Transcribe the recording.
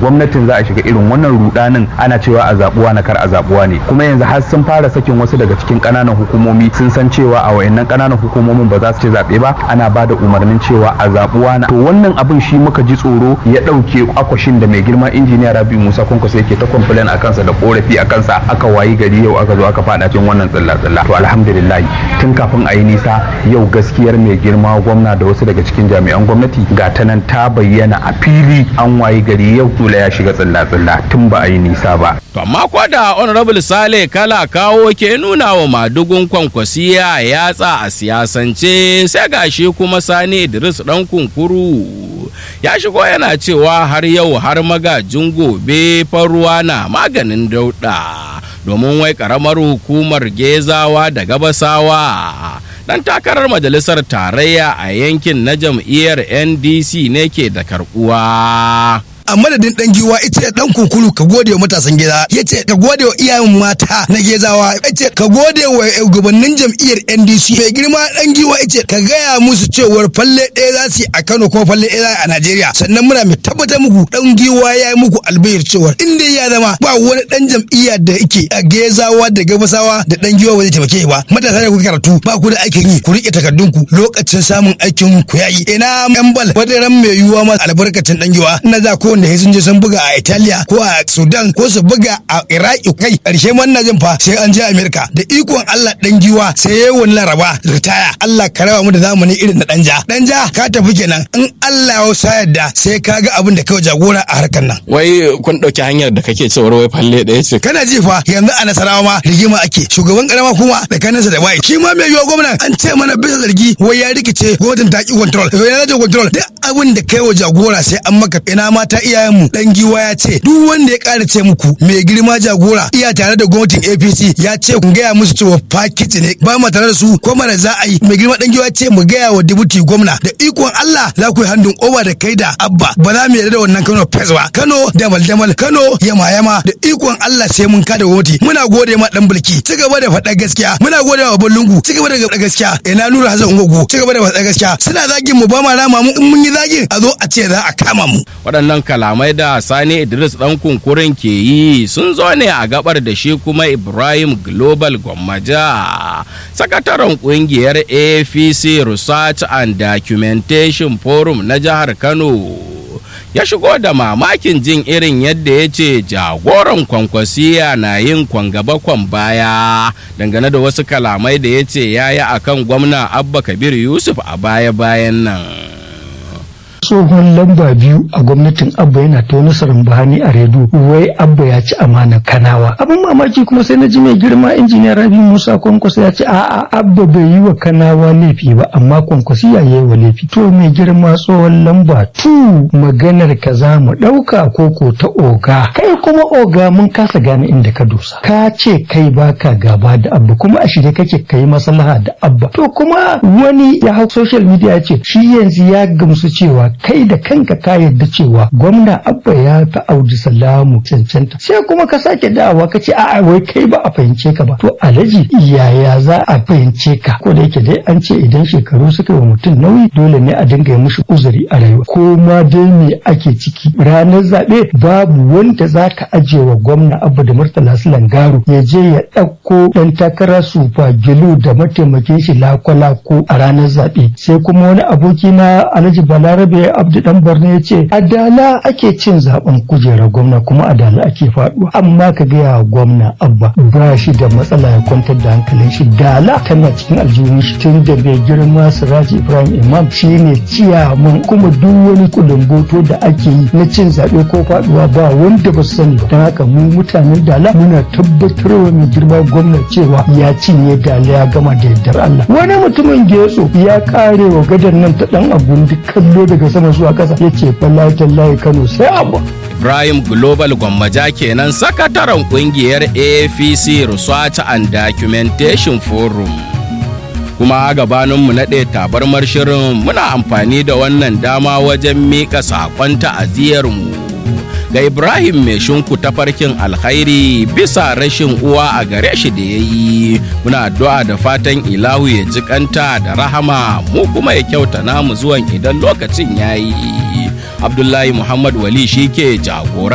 gwamnatin za a shiga irin wannan rudanin ana cewa a zabuwa na kar a zabuwa ne kuma yanzu har sun fara sakin wasu daga cikin ƙananan hukumomi sun san cewa a wayannan ƙananan hukumomin ba za su ci zaɓe ba ana ba da umarnin cewa a zabuwa na to wannan abin shi muka ji tsoro ya ɗauke akwashin da mai girma injiniya Rabi Musa Kwankwaso yake ta complain a kansa da korafi a kansa aka wayi gari yau aka zo aka fada cikin wannan tsilla-tsilla to alhamdulillah tun kafin a yi nisa yau gaskiyar mai girma gwamna da wasu daga cikin jami'an gwamnati ga ta nan ta bayyana a fili an wayi gari yau tula ya shiga tsilla-tsilla tun ba a yi nisa ba To amma kwa da Honorable Sale kala kawo ke nuna wa madugun kwankwasiya yatsa a siyasance sai gashi kuma Sani Idris dan kunkuru ya shigo yana cewa har yau har magajin gobe faruwa na maganin dauɗa domin wai karamar hukumar gezawa da gabasawa dan takarar majalisar tarayya a yankin na jam'iyyar ndc ne ke da karbuwa a madadin dan giwa ita dan kunkulu ka gode wa matasan gida yace ka gode wa iyayen mata na gezawa yace ka gode wa shugabannin jam'iyyar NDC mai girma dan giwa yace ka gaya musu cewar falle ɗaya za su yi a Kano kuma falle ɗaya a Najeriya sannan muna mai tabbatar muku dan giwa ya yi muku albayar cewar in dai ya zama ba wani dan jam'iyya da yake a gezawa da gabasawa da dan giwa ba zai taimake ba matasa da kuka karatu ba ku da aikin yi ku rike takardunku lokacin samun aikin ku yayi ina yan bal wadaran mai yiwuwa ma albarkacin dan giwa na za ko wanda sun je sun buga a Italiya ko a Sudan ko su buga a Iraki kai karshe man na jin fa sai an je Amerika da ikon Allah dan giwa sai yayi wani laraba ritaya Allah ka rawa mu da zamani irin na danja danja ka tafi kenan in Allah ya sa yadda sai ka ga abin da kai jagora a harkar nan wai kun dauki hanyar da kake cewar wai falle ɗaya ce kana ji fa yanzu a Nasarawa ma rigima ake shugaban karama kuma tsakaninsa da bai shi ma mai yiwa gwamna an ce mana bisa zargi wai ya rikice gwamnatin ta ki control ya rage control duk abin da kai wa jagora sai an maka ina mata iyayen mu dan giwa ya ce duk wanda ya ƙara ce muku mai girma jagora iya tare da gwamnatin APC ya ce ku gaya musu cewa fakiti ne ba mu tare da su ko mara za a yi mai girma dan giwa ce mu gaya wa dibuti gwamna da ikon Allah za ku yi handun oba da kai da abba ba za mu yarda da wannan Kano Fes ba Kano damal damal Kano yama yama da ikon Allah sai mun kada gwamnati muna gode ma dan bulki ci gaba da faɗa gaskiya muna gode wa Ballungu ci gaba da faɗa gaskiya ina Nura Hassan Ungogo ci gaba da faɗa gaskiya suna zagin mu ba ma rama mu in mun yi zagin a zo a ce za a kama mu waɗannan kalamai da sani idris ɗan kunkurin ke yi sun zo ne a gabar da shi kuma ibrahim global gwammaja sakataren ƙungiyar apc research and documentation forum na jihar kano ya shigo da mamakin jin irin yadda ya ce jagoran kwankwasiya na yin kwangaba kwan baya dangane da wasu kalamai da ya ce ya yi akan gwamna abba kabir yusuf a baya-bayan nan tsohon lamba biyu a gwamnatin abba yana ta wani bahani a redu wai abba ya ci amanar kanawa abin mamaki kuma sai na ji mai girma injiniya rabi musa kwankwasa ya ce a'a abba bai yi wa kanawa laifi ba amma kwankwasi ya yi wa laifi to mai girma tsohon lamba tu maganar ka za mu ɗauka koko ta oga kai kuma oga mun kasa gane inda ka dosa ka ce kai baka gaba da abba kuma a shirye kake kai maslaha da abba to kuma wani ya hau social media ya ce shi yanzu ya gamsu cewa kai da kanka ka yarda cewa gwamna abba ya fi audu salamu cancanta sai kuma ka sake dawa ka ce a'a wai kai ba a fahimce ka ba to alhaji yaya za a fahimce ka ko da yake dai an ce idan shekaru suka yi wa mutum nauyi dole ne a dinga yi mishi uzuri a rayuwa ko ma dai me ake ciki ranar zaɓe babu wanda za ka ajiye wa gwamna abba da murtala langaro ya je ya ɗauko ɗan takara sufa gilu da mataimakin shi lako-lako a ranar zaɓe sai kuma wani aboki na alhaji balarabe abdu dan borno ya ce adala ake cin zaben kujerar gwamna kuma adala ake faduwa amma ka gaya wa gwamna abba ba shi da matsala ya kwantar da hankalin shi dala tana cikin aljihun shi tun da bai girma siraji ibrahim imam shine ciyaman kuma duk wani kulumboto da ake yi na cin zaɓe ko faduwa ba wanda ba su sani ba don haka mu mutanen dala muna tabbatarwa mai girma gwamna cewa ya cinye dala ya gama da yardar allah wani mutumin getso ya kare wa gadar nan ta dan abun duk kallo daga sama zuwa kasa ya ce fallahi kano sai abu Ibrahim Global Gwammaja kenan sakataren kungiyar APC Research and Documentation Forum. Kuma gabaninmu naɗe tabarmar shirin muna amfani da wannan dama wajen miƙa saƙon ta'aziyarmu ga Ibrahim mai shinku tafarkin alkhairi bisa rashin uwa a gare shi da ya yi. Muna addu'a da fatan ilahu ya jikanta da rahama mu kuma ya kyauta namu zuwan idan lokacin ya yi. Abdullahi Muhammad Wali shi ke jagora.